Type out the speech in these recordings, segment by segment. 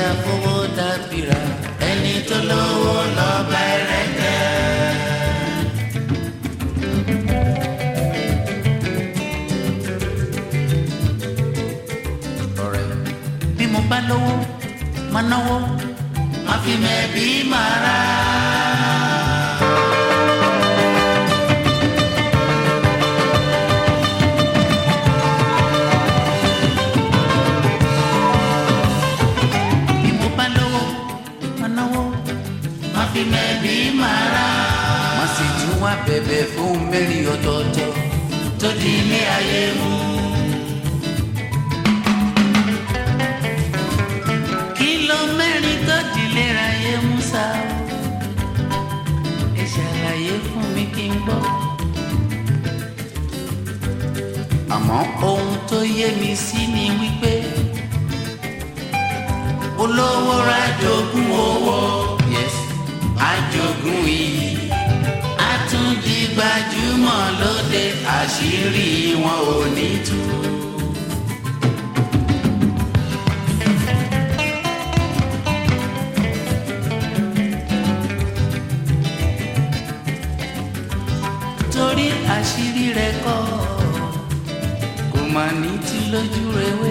àfọwọ́ dàbíra ẹni tó lówó lọ́ba ẹrẹ́tẹ́. ọ̀rẹ́ bí mo bá lówó máa náwó máa fi mẹ́bí máa rà. bí mo bá lówó máa náwó máa fi mẹ́bí máa rà. má sì tún wá bẹ̀bẹ̀ fún mẹ́rin ọ̀tọ̀ọ̀tọ̀ tó di ilé ayé mú. kìlọ̀ mẹ́rin tó di ilé ayé mú sá o. ẹ ṣàlàyé fún mi kí n gbọ́. àmọ́ ohun tó yé mi sí ni wípé olówó rájogún owó yes àjogún iyì àtúndì gbajúmọ̀ lóde àṣírí wọn ò ní tú. torí àṣírí rẹ̀ kọ́ kò mà ní tí lójú rewé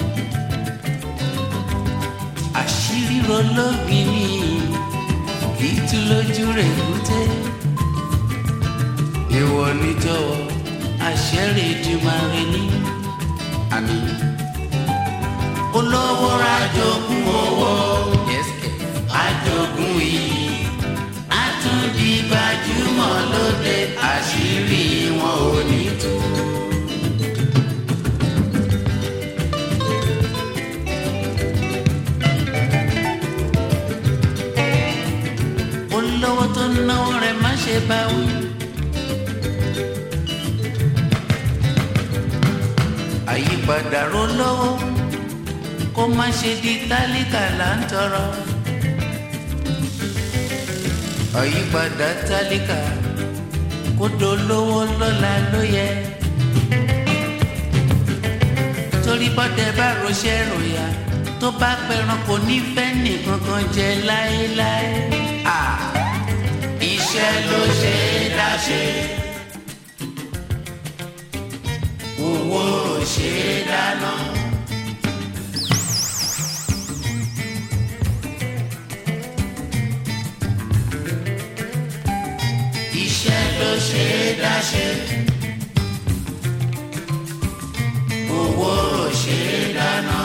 àṣírí rológin ni kì í tú lójú rẹ̀ kúté ìwọ níjọ̀wọ́ àṣẹrè ìdìmọ̀rẹ ní àmì olówó rájogún owó àjogún iyì àtúndì gbajúmọ̀ lóde àṣírí wọn ò ní tú. olówó tó náwó rẹ̀ má ṣe bá wí. àyípadà rolówó kó má ṣe di tálíkà là ń tọrọ. àyípadà tálíkà kó dolówó lọ́la ló yẹ. torí bọ́dẹ bá roṣẹ́ ròyà tó bá pẹran kò ní fẹ́ nìkankan jẹ láéláé. Ah, iṣẹ́ ló ṣe é dáṣe. owó ò ṣe é dáná. iṣẹ́ ló ṣe é dáṣe. owó ò ṣe é dáná.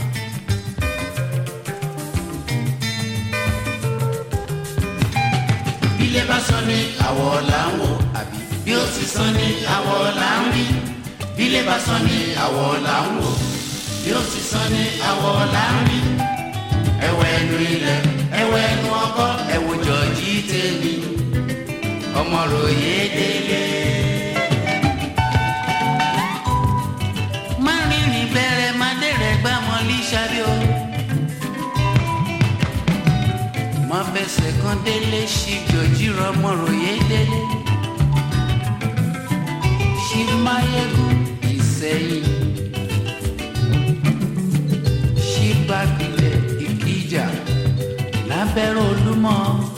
ilé bá sọ ní àwọ̀ là ń wò àbí bí ó sì sọ ní àwọ̀ là ń rí bílé bá sọ ní àwọ̀ là ń wò bí ó sì sọ ní àwọ̀ là ń rí ẹwẹ́ ẹnu ilẹ̀ ẹwẹ́ ẹnu ọkọ ẹwù jọ̀jí tèmi ọmọ ròyé délé. má rìnrìn bẹ̀rẹ̀ má dẹ̀rẹ̀ gbá wọn lí sábẹ́ o. má fẹsẹ̀ kan délé ṣí jọ̀jí rọmọ ròyé délé. ṣí máyégún ìsẹ̀yìn. ṣí bákilẹ̀ ìkíjà lábẹ́rẹ́ olúmọ.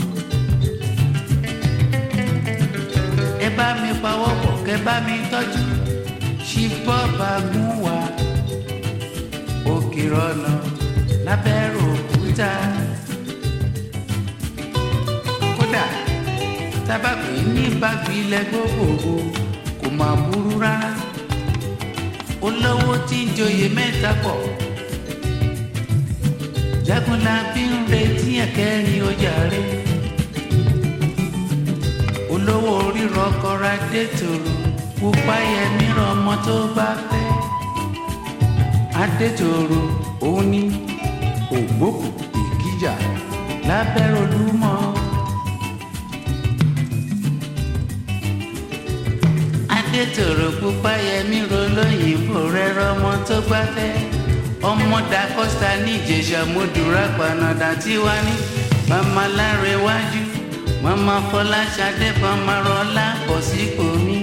ẹ bá mi pawọ́pọ̀ kẹ bá mi tọ́jú ṣí bọ́ọ̀bà gún wa òkè rọ̀nà lábẹ́rẹ́ òkúta. kódà tábàgbé ní bágbé ilẹ̀ gbogbogbò kò máa burú rárá olówó tí ń joyè mẹ́ta pọ̀ jagunlabi ń retí ẹ̀kẹ́rin ọjà rẹ̀ olówó rírọ kọra dé tòrò pupa yẹmí ọmọ tó bá fẹ́ adétòrò òun ní ògbókù ìkíjà lábẹ́rẹ́ olúmọ. adétòrò pupa yẹmí rolóyìnbó rẹ rọmọ tó bá fẹ́ ọmọ da costa ní ìjẹsà mọdúrà panadà tí wá ní mama láre wájú mama fọláṣadé mama rọlá kọ sípò mi.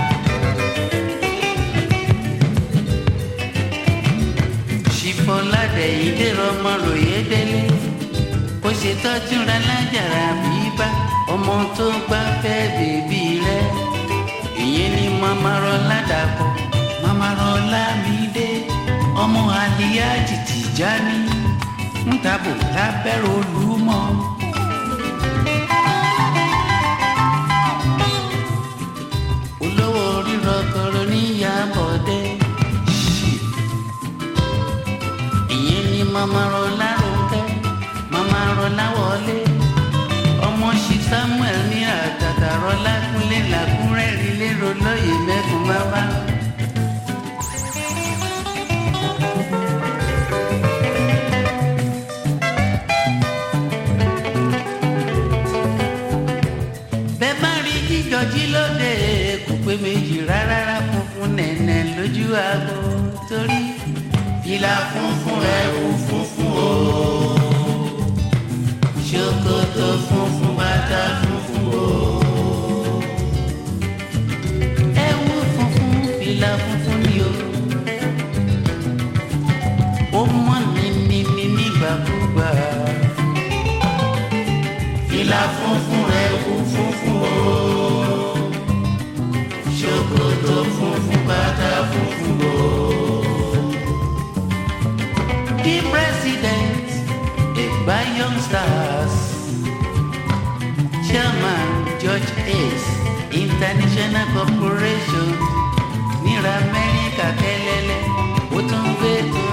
ṣìfọládé dẹ̀yìndé rọmọ ròyé délé kó ṣe tọ́jú ra lájàrá bíbá ọmọ tó gbá fẹ́ bèbí rẹ ìyẹn ni mama rọlá dàpọ̀ mama rọlá mi dé ọmọ àlìyá jìjì já ní ń tabò lábẹ́rẹ́ olúmọ. olówó rírọ kọrọ níyàbọ̀dé ìyẹn ni mama rọlá ronke mama rọlá wọlé ọmọ ṣì samuel ní àtàtà rọlá kúnlé làkúrẹ́rì lérò lóye mẹ́kun bábá. bẹ́ẹ̀ bá rí jíjọ jí lóde kò pé méjì rárá funfun nẹ̀nẹ̀ lójú aago torí fìlà funfun ẹ̀wù funfun o ṣòkòtò funfun bàtà funfun o ẹ̀wù funfun fìlà funfun ni o ó mọ́ ní ní ní nígbàkúgbà fìlà funfun ẹ̀wù funfun o ṣòkòtò funfun bàtà funfun o. The president Egba Young Stars Chairman George Ace International Corporation níra Amẹ́ríkà kẹlẹ́lẹ́ ó tún gbé tó